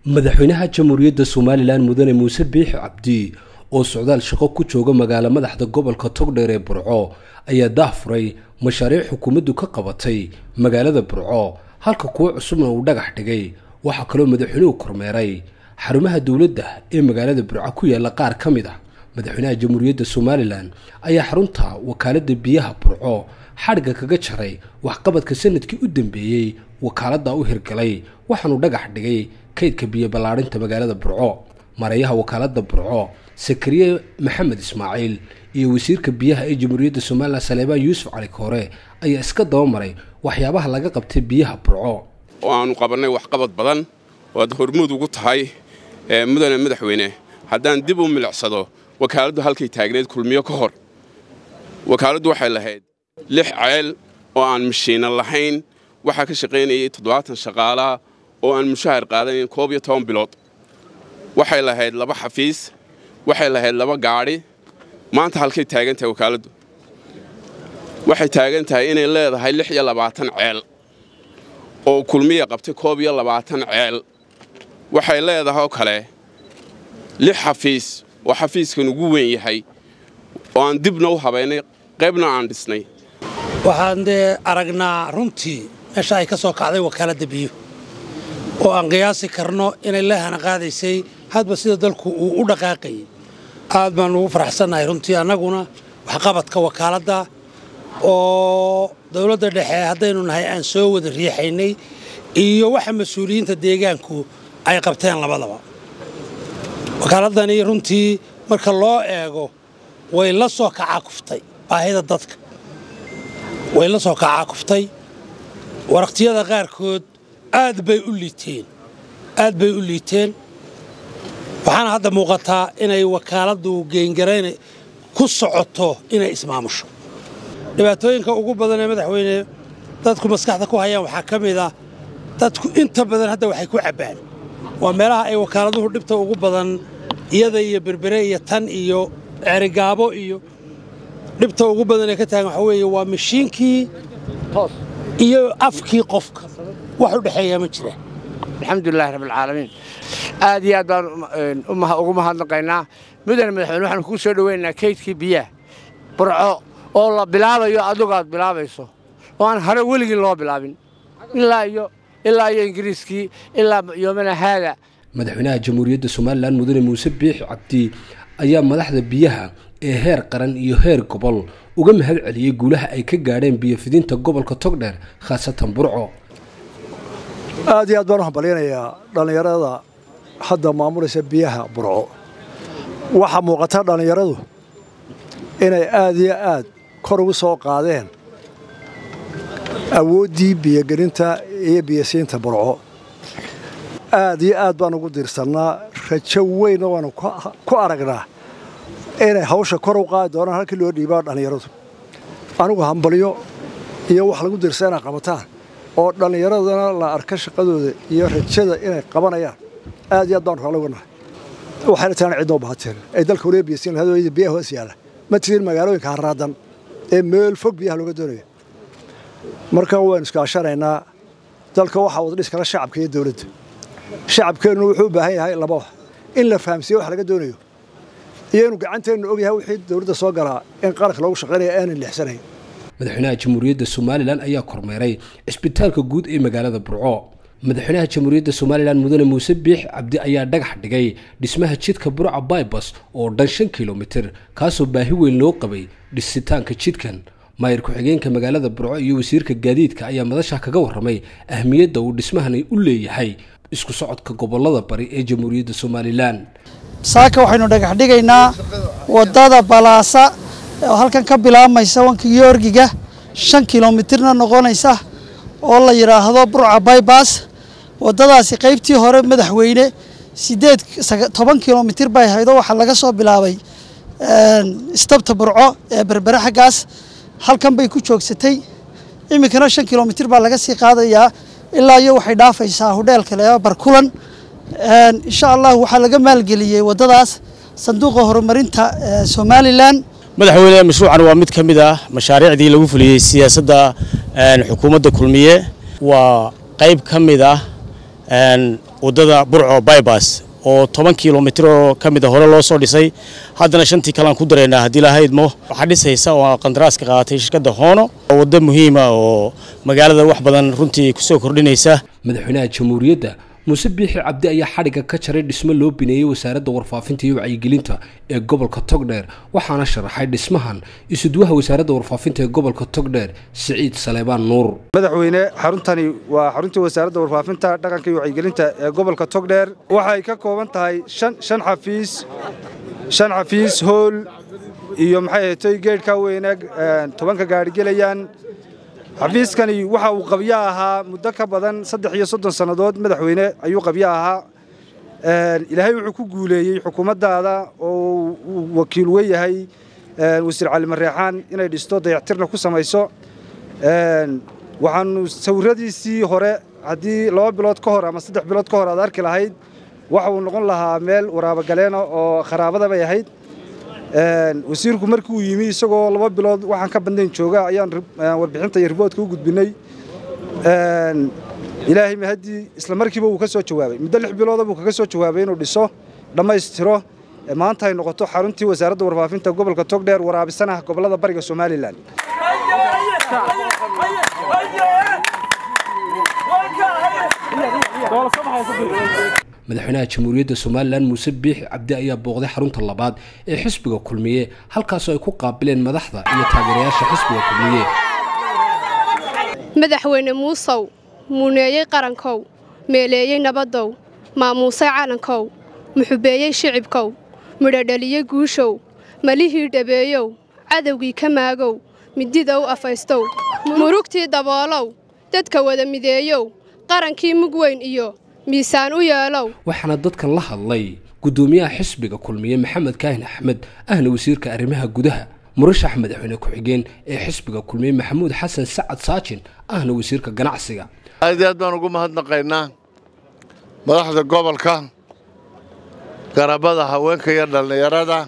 madaxweynaha jamhuuriyadda somalilan mudane muuse biixi cabdi oo socdaal shaqo ku jooga magaalo madaxda gobolka togdheer ee burco ayaa daahfuray mashaariic xukuumaddu ka qabatay magaalada burco halka kuwo cusubna uu dhagax dhigay waxaa kaloo madaxweynuhu kormeeray xarumaha dowladda ee magaalada burco ku yaalla qaar ka mid ah madaxweynaha jamhuuriyadda somalilan ayaa xarunta wakaaladda biyaha burco xadhigga kaga jaray waxqabadka sanadkii u dambeeyey wakaaladda u hirgalay waxaanuu dhagax dhigay kaydka biyo ballaadhinta magaalada burco mareeyaha wakaaladda burco sakariye maxamed ismaaciil iyo wasiirka biyaha ee jamhuuriyadda somalilan saleebaan yuusuf cali koore ayaa iska dabamaray waxyaabaha laga qabtay biyaha burco oo aanu qabannay waxqabad badan oo aad hormuud ugu tahay mudane madaxweyne haddaan dib u milicsado wakaaladdu halkay taagneed kulmiyo ka hor wakaaladdu waxay lahayd lix ceel oo aan mashiina lahayn waxaa ka shaqaynayay toddobaatan shaqaalaa oo aan mushahar qaadanayn koob iyo toban bilood waxay lahayd laba xafiis waxay lahayd laba gaadhi maanta halkay taagan tahay wakaaladdu waxay taagan tahay inay leedahay lix iyo labaatan ceel oo kulmiya qabtay koob iyo labaatan ceel waxay leedahay oo kale lix xafiis oo xafiiskan ugu weyn yahay oo aan dibna u habaynay qaybna aan dhisnay waxaan dee aragnaa runtii meesha ay ka soo kacday wakaaladda biyo oo aan qiyaasi karno inay leehana qaadaysay hadba sida dalku uu u dhaqaaqayay aad baan ugu faraxsannahay runtii annaguna waxqabadka wakaaladda oo dawladda dhexe haddaynu nahay aan soo wada riixaynay iyo waxa mas-uuliyiinta deegaanku ay qabteen labadaba wakaaladani runtii marka loo eego way la soo kacaakuftay baahida dadka way la soo kacaakuftay waraqtiyada qaarkood aad bay u liiteen aad bay u liiteen waxaana hadda muuqataa inay wakaaladdu geengarayn ku socoto inay ismaamusho dhibaatooyinka ugu badan ee madaxweyne dadku maskaxda ku hayaan waxaa ka mid ah dadku inta badan hadda waxay ku cabbaan waa meelaha ay wakaaladuhu dhibta ugu badan iyada iyo berbere iyo tan iyo cerigaabo iyo dhibta ugu badan ee ka taagan waxaa weeye waa mashiinkii iyo afkii qofka wax u dhexeeyaa ma jira alxamdulilahi rabbilcaalamiin aad iyo aad baan ugu mahadnaqaynaa mudane madaxweyne waxaanu kuu soo dhoweynaynaa kaydkii biyaha burco oo la bilaabayo adigu aad bilaabayso oo aan hore weligii loo bilaabin ilaa iyo ilaa iyo ingiriiskii ilaa yoomana haada madaxweynaha jamhuuriyadda somalilan mudane muuse biixi cabdi ayaa madaxda biyaha ee heer qaran iyo heer gobol uga mahad celiyey guulaha ay ka gaadheen biyofidinta gobolka togdheer khaasatan burco aad iyo aad baan u hambalyanayaa dhallinyarada hadda maamulaysa biyaha burco waxaa muuqata dhallinyaradu inay aad iyo aad kor ugu soo qaadeen awooddii biyogelinta iyo biyosiinta burco aad iyo aad baan ugu diirsannaa rajo weynna waanu ku aragnaa inay hawsha kor u qaadi doonaan halkii loo dhiibaa dhallinyaradu anigu hambalyo iyo wax lagu diirsa inay qabataan oo dhallinyaradana la arka shaqadooda iyo rajada inay qabanayaan aad iyo aad baanu raalli uga nahay waxayna taana cidnoo bahateen ay dalka waliba biyasiin lahayd biyaha hoos yaalla ma tirin magaalooyinka harraadan ee meel fog biyaha looga doonayo marka waynu iskaashanaynaa dalka waxaa wada dhis kala shacabka iyo dawladda shacabkeennu wuxuu u baahan yahay laba wax in la fahamsiiye wax laga doonayo iyo inuu gacanteennu og yahay wixii dawladda soo galaa in qaranka loogu shaqaynaya aanan leexsanayn madaxweynaha jamhuuriyadda somalilan ayaa kormeeray cisbitaalka guud ee magaalada burco madaxweynaha jamhuuriyadda somalilan mudane muuse biix cabdi ayaa dhagax dhigay dhismaha jidka burca baybas oo dhan shan kilomitir kaasoo baahi weyn loo qabay dhisitaanka jidkan maayir ku-xigeenka magaalada burco iyo wasiirka gaadiidka ayaa madasha kaga warramay ahmiyadda uu dhismahani u leeyahay isku socodka gobolada bari ee jamhuuriyadda somalilan saaka waxaynu dhagax dhigaynaa wadada balaasa oo halkan ka bilaabmaysa wanka yoorgiga shan kilomitirna noqonaysa oo la yidhaahdo burca baybas wadadaasi qaybtii hore madaxweyne sideed toban kilomitir bay ahayd oo waxaa laga soo bilaabay istabta burco ee berbere xaggaas halkan bay ku joogsatay iminkana shan kilomitir baa laga sii qaadayaa ilaa iyo waxay dhaafaysaa hudheelka le barkulan insha allah waxaa laga maalgeliyey wadadaas sanduuqa horumarinta somalilan madaxweyne mashruucan waa mid ka mid ah mashaariicdii lagu fuliyey siyaasadda xukuumadda kulmiye waa qayb ka mid ah waddada burco baybas oo toban kilomitir oo ka mid a hore loo soo dhisay haddana shantii kalean ku daraynaa haddii lahaydmo waxaa dhisaysa oo qandaraaska qaadatay shirkadda hoono oo waddo muhiima oo magaalada wax badan runtii kusoo kordhinaysa madaxweynaha jamhuuriyadda muuse biixi cabdi ayaa xadhigga ka jaray dhismo loo bineeyey wasaaradda warfaafinta iyo wacyigelinta ee gobolka togdheer waxaana sharaxay dhismahan isudwaha wasaaradda warfaafinta ee gobolka togdheer siciid saleebaan nuur madaxweyne xaruntani waa xaruntii wasaaradda warfaafinta dhaqanka iyo wacyigelinta ee gobolka togdheer waxay ka kooban tahay shan xafiis shan xafiis hool iyo maxay ahatay geedhka weyne tobanka gaari gelayaan xafiiskani waxa uu qabyo ahaa muddo ka badan saddex iyo soddon sannadood madaxweyne ayuu qabyo ahaa ilaahay wuxuu ku guuleeyey xukuumaddaada oo uu wakiil we yahay wasiir cali mareexaan inay dhisto dayactirna ku samayso waxaanu sawiradiisii hore haddii laba bilood ka hor ama saddex bilood ka hor aad arki lahayd waxa uu noqon lahaa meel waraabogaleena oo kharaabada bay ahayd wasiirku markii uu yimi isagoo laba bilood waxaan ka badnayn jooga ayaan warbixinta iyo riboodka u gudbinay ilaahay mahaddii isla markiiba wuu ka soo jawaabay muddo lix bilooda buu kaga soo jawaabay inuu dhiso dhammaystiro maanta ay noqoto xaruntii wasaaradda warfaafinta gobolka togdheer waraabisanaha gobollada bariga somalilan madaxweynaha jamhuuriyadda somalilan muuse biixi cabdi ayaa booqday xarunta labaad ee xisbiga kulmiye halkaasoo ay ku qaabileen madaxda iyo taageerayaasha xisbiga kulmiye madaxweyne muusow muuneeyey qarankow meeleeyey nabadow maamuusay calankow muxubeeyey shicibkow midhodhaliyey guushow malihii dhabeeyow cadowgii ka maagow midida u afaystow murugtii daboolow dadka wada mideeyow qarankii mug weyn iyo miisaan u yeelow waxaana dadkan la hadlay guddoomiyaha xisbiga kulmiye maxamed kaahin axmed ahna wasiirka arrimaha gudaha murashax madaxweyne ku-xigeen ee xisbiga kulmiye maxamuud xasan sacad saajin ahna wasiirka ganacsiga aad iyo aad baan ugu mahadnaqaynaa madaxda gobolka garabada haweenka iyo dhallinyarada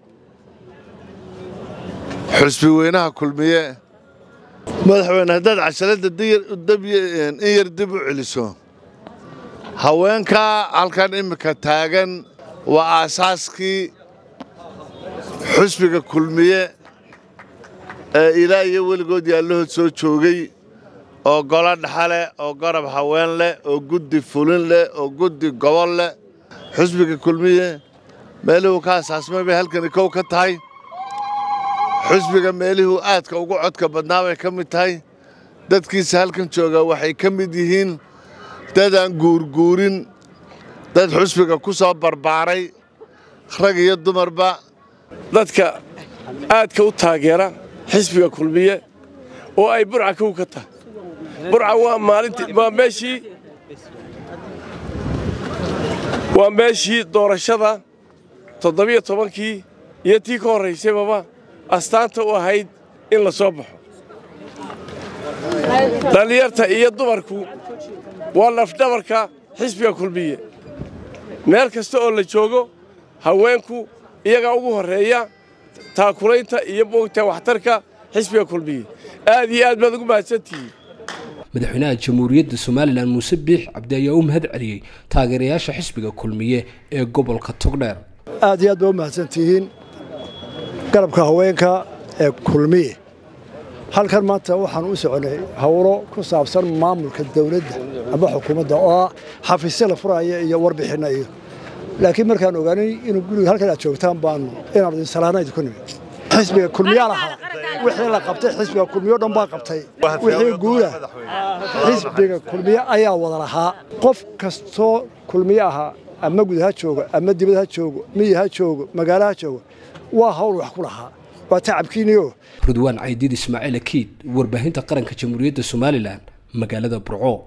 xusbi weynaha kulmiye madaxweyne haddaad cashaladda in yar dib u celiso haweenka halkan iminka taagan waa aasaaskii xusbiga kulmiye ee ilaa iyo weligood yaallahood soo joogay oo golo dhaxa leh oo garab haween leh oo guddi fulin leh oo guddi gobol leh xusbiga kulmiye meelihuu ka asaasmay bay halkani kow ka tahay xusbiga meelihuu aadka ugu codka badnaa bay ka mid tahay dadkiisa halkan jooga waxay ka mid yihiin dadaan guurguurin dad xusbiga ku soo barbaaray rag iyo dumarba dadka aadka u taageera xisbiga kulmiye oo ay burca kow ka tahay burca waa maalintii waa meeshii waa meeshii doorashada toddobiyo tobankii iyo tii ka horraysababa astaanta u ahayd in la soo baxo dhallinyarta iyo dumarku waa lafdhabarka xisbiga kulmiye meel kasta oo la joogo haweenku iyagaa ugu horreeya taakulaynta iyo moogta waxtarka xisbiga kulmiye aad iyo aad baad ugu mahadsantihiin madaxweynaha jamhuuriyadda somalilan muuse biix cabdi ayaa u mahad celiyey taageerayaasha xisbiga kulmiye ee gobolka togdheer aad iyo aad baa u mahadsantihiin garabka haweenka ee kulmiye halkan maanta waxaan u soconay howlo ku saabsan maamulka dawladda ama xukuumadda oo ah xafiisya la furaya iyo warbixinna iyo laakiin markaan ogaanay inuu guriga halkan aad joogtaan baanu inaan idin salaana idinku nimid xisbiga kulmiyaa lahaa wixii la qabtay xisbiga kulmiyo dhan baa qabtay wixii guuda xisbiga kulmiye ayaa wada lahaa qof kastoo kulmiye ahaa ama gud ha joogo ama dibad ha joogo miyi ha joogo magaalo ha joogo waa hawl wax ku lahaa waa tacabkiiniyo rudwaan caydiid ismaaciil akiid warbaahinta qaranka jamhuuriyadda somalilan magaalada burco